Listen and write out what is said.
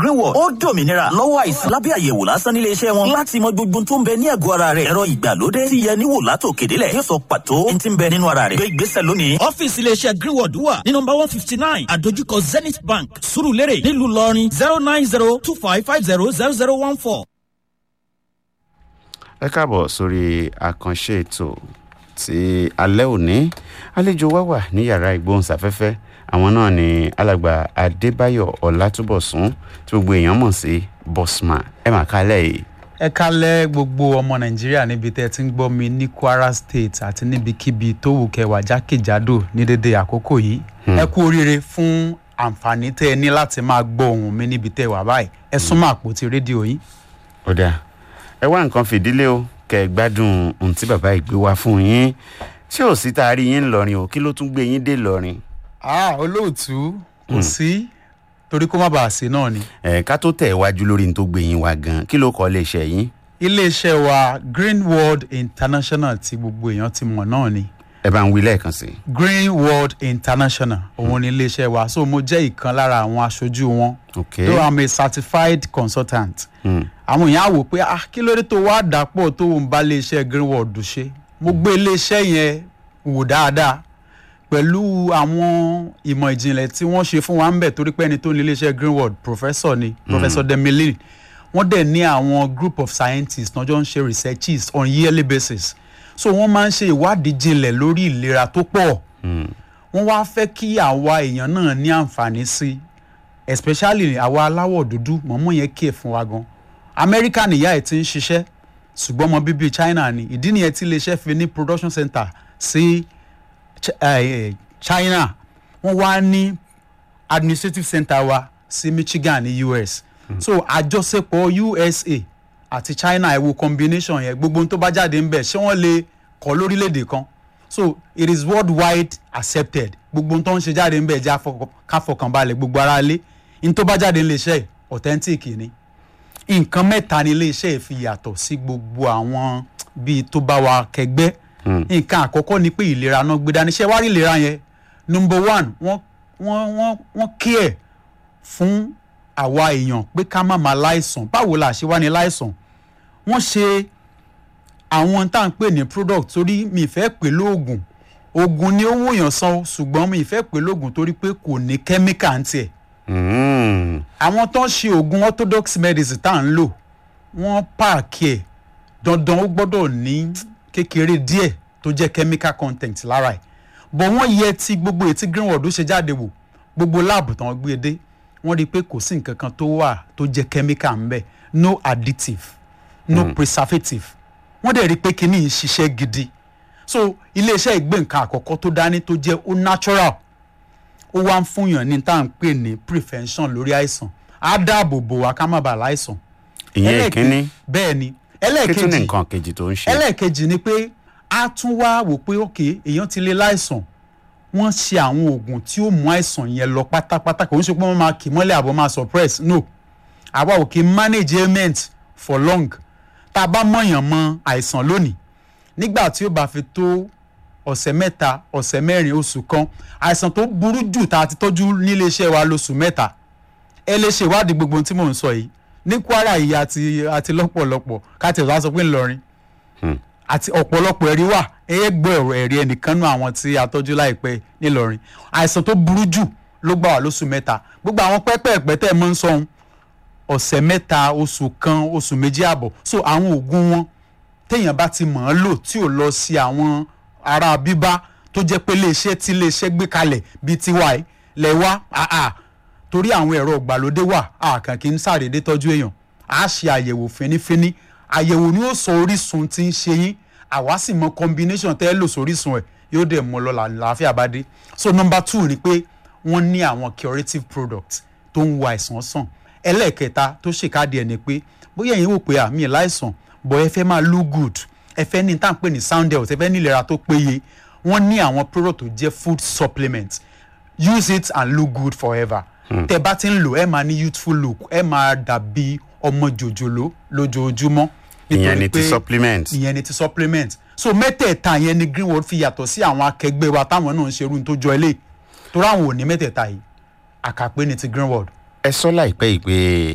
greenwood ó dòmìnira lọ́wọ́ àìsàn lábẹ́ àyẹ̀wò lásán nílé iṣẹ́ wọn láti mọ gbogbo tó ń bẹ ní ẹ̀gọ́ ara rẹ̀ ẹ̀rọ ìgbàlódé tí yẹ níwò látò kédélẹ̀ yóò sọ pàtó ní ti ń bẹ nínú ara rẹ̀ gbé ìgbésẹ̀ lónìí. ọ́fíìsì iléeṣẹ́ greenwood wà ní nọmba one fifty nine àdójúkọ zenith bank surulere nílùú lọrin zero nine zero two five five zero zero zero one four. ẹ káàbọ̀ sórí àkànṣe ètò ti alẹ́ òní àlejò wa wà ní yàrá ìgbóhùnsáfẹ́fẹ́ àwọn náà ni alàgbà adébáyọ̀ ọlátúbọ̀sún tí gbogbo èèyàn mọ̀ sí bosman ẹ mà kálẹ̀ yìí. ẹ kálẹ̀ gbogbo ọmọ nàìjíríà níbi tẹ́ ẹ ti ń gbọ́ mi ní kwara state àti níbikíbi tó wù kẹwàá jákèjádò ní dédé àkókò yìí ẹ kú oríire fún àǹfààní tẹ́ ẹ ní láti máa gbọ́ ohùn mi níbi tẹ́ ẹ wà báyìí ẹ súnmọ́ àpótí rédíò yín. ó dáa ẹ wá nǹkan fìdílé o kẹ ẹ gbádùn ohun tí bàbá yìí gbé wá fún yín ṣé ò sí tá a rí yín ńlọrin o kí ló tún gbé yín dé lọrin. ah olóòtú kò sí torí kó má bàa sí náà ni. ẹ ká tó tẹ̀ wájú lórí ní tó gbé yín wá gan kí ló kọ́ lè ṣe yín. iléeṣẹ́ wa green world international tí gbogbo èèyàn ti mọ̀ náà ni ẹ bá ń wí lẹ́ẹ̀kan sí i. green world international òun ni iléeṣẹ́ wa so mo jẹ́ ìkan lára àwọn aṣojú wọn ok though i'm a certified consultant Hmm. àwọn èèyàn á wò pé ah kí ló dé tó wá dàpọ̀ tó ń bá iléeṣẹ́ green world ṣe mo gbé iléeṣẹ́ yẹn wò dáadáa pẹ̀lú àwọn ìmọ̀ ìjìnlẹ̀ tí wọ́n ṣe fún wa ń bẹ̀ torí pé ẹni tó ní iléeṣẹ́ green world professor ni professor demilin wọ́n dẹ̀ ní àwọn group of scientists náà jọ ń ṣe researches on yearly basis so wọ́n máa ń ṣe ìwádìí jinlẹ̀ lórí ìlera tó pọ̀ wọ́n wá fẹ́ kí àwa èèyàn náà ní àǹfààní sí especially àwa aláwọ̀ dúdú mọ̀mọ́ yẹn kí ẹ̀ fún wa gan amẹ́ríkà nìyá ẹ̀ ti ń ṣiṣẹ́ ṣùgbọ́n ọmọ bíbí china ni ìdí nìyẹn tí iléeṣẹ́ fi ní production center sí Ch- eh, eh, china wọ́n wá ní administrative center wa sí michigan ní us so àjọṣepọ̀ usa àti china ẹ wo combination yẹn gbogbo ohun tó bá jáde ń bẹ̀ ṣé wọ́n lè kọ́ lórílẹ̀‐èdè kan so it is worldwide accepted gbogbo ohun tó ń ṣe jáde ń bẹ̀ jẹ́ àfọkàn- ká fọkàn balẹ̀ gbogbo ara lé ní tó bá jáde ńlẹ̀ iṣẹ́ authentic ni nǹkan mẹ́ta ni iléeṣẹ́ yìí fi yàtọ̀ sí gbogbo àwọn bíi tó bá wa kẹgbẹ́ nǹkan àkọ́kọ́ ni pé ìlera náà gbé dání ṣé wá rí ìlera yẹn number one wọ́n wọ́n wọ́n wọ́n care fún àwa èèyàn pé ká má máa láìsàn báwo la ṣe wá ní láìsàn wọ́n ṣe àwọn tá à ń pè ní product torí mi ì fẹ́ pè lóògùn oògùn ni ó wòyàn san ṣùgbọ́n mi ì fẹ́ pè lóògùn torí pé kò ní kẹ́míkà ń tiẹ̀ Mm. àwọn tó ń ṣe oògùn orthodox medicine tá à ń lò wọ́n páàkì ẹ̀ dandan ó gbọ́dọ̀ ní kékeré díẹ̀ tó jẹ́ chemical content lára ẹ̀ bọ̀ wọ́n yẹ ti gbogbo ètí greenwood ṣe jáde wò gbogbo láàbù tán gbé dé wọ́n rí i pé kò sí nǹkan kan tó wà tó jẹ́ chemical ń bẹ̀ no additive no preservative wọ́n dẹ̀ rí i pé kíní yìí ṣiṣẹ́ gidi so iléeṣẹ́ ìgbé nǹkan àkọ́kọ́ tó dání tó jẹ́ ó natural ó wá ń fúnyàn ní tá à ń pè ní prevention lórí àìsàn á dáàbò bò wá ká má bàa láìsàn. ìyẹn Ẹlẹ́ẹ̀ke- ìkíní bẹ́ẹ̀ ni kí tún ní ẹlẹ́ẹ̀kejì nǹkan kejì tó ń ṣe. ẹlẹ́ẹ̀kejì ni pé a tún wá wò pé òkè èèyàn ti lè láìsàn wọ́n ṣe àwọn oògùn tí ó mú àìsàn yẹn lọ pátápátá kò ń ṣe pé wọ́n máa kì í mọ́lẹ̀ àbọ̀ máa suppress no àwa ò kì í manage ailment for long tá a bá mọ̀yàn mọ àìsàn lónìí nígbà tí ó bá fi tó ọ̀sẹ̀ mẹ́ta ọ̀sẹ̀ mẹ́rin oṣù kan àìsàn tó burú jù tá a ti tọ́jú nílé iṣẹ́ wa lóṣù mẹ́ta ẹ lè ṣe ìwádìí gbogbo ohun tí mò ń sọ yìí ní kwara yìí àti àti lọ́pọ̀lọpọ̀ káàtì ọ̀sán sọ pé ńlọrin àti ọ̀pọ̀lọpọ̀ ẹ̀rí wà ẹ gbọ́ ẹ̀rọ ẹ̀rí ẹnìkan nú àwọn tí a tọ́jú láìpẹ́ nílọrin àìsàn tó burú jù ló gbà wá lóṣù mẹ́ta gbogbo àwọn pẹ́pẹ́ẹ̀pẹ́ tẹ́ ẹ mọ́ ń sọ ohun ọ̀sẹ̀ mẹ́ta oṣù kan oṣù méjì àbọ̀ so àwọn oògùn wọn téèyàn bá ti mọ̀ ọ́n lò tí ò lọ sí àwọn ará bíbá tó jẹ́ pé iléeṣẹ́ tí iléeṣẹ́ gbé kalẹ̀ bíi tiwa ẹ̀ lẹ̀ wá àà torí àwọn ẹ̀rọ ìgbàlódé wà àkàn kì í sàrédé tọ́jú èèyàn á ṣe àyẹ̀wò fínífíní àyẹ̀wò ni ó sọ orísun tí ń ṣe yín àwa sì mọ combination tẹ́ ẹ lò sórísun ẹ̀ yóò dẹ̀ mọ́ lọ làlàáfíà bá dé so number two ni pé wọ́n ní àwọn curative product tó ń wo àìsàn sàn ẹlẹ́ẹ̀kẹta tó ṣèkádìí ẹ̀ ni pé bóyá ẹ̀yin wò pé àmì ẹ̀ láìsàn bọ̀ ẹ fẹ́ máa look good ẹ fẹ́ ní tá à ń pè ní sound health ẹ fẹ́ ní ìlera tó péye wọ́n ní àwọn product tó jẹ́ food supplement use it and look good forever tẹ bá ti ń lò ẹ máa ní youthful look ẹ máa dàbí ọmọ jòjòló lójoojúmọ́ ìyẹn nítorí ni ti pé- supplement. ìyẹn ni ti supplement so mẹ́tẹ̀ẹ̀ta yẹn ni greenwood fi yàtọ̀ sí àwọn akẹgbẹ́ wa táwọn náà ń ṣerú ní tó jọ eléyìí torí àwọn ò ní mẹ́tẹ̀ẹ̀ta yìí àkàpé ni ti greenwood. ẹ sọ láìpẹ́ yìí pé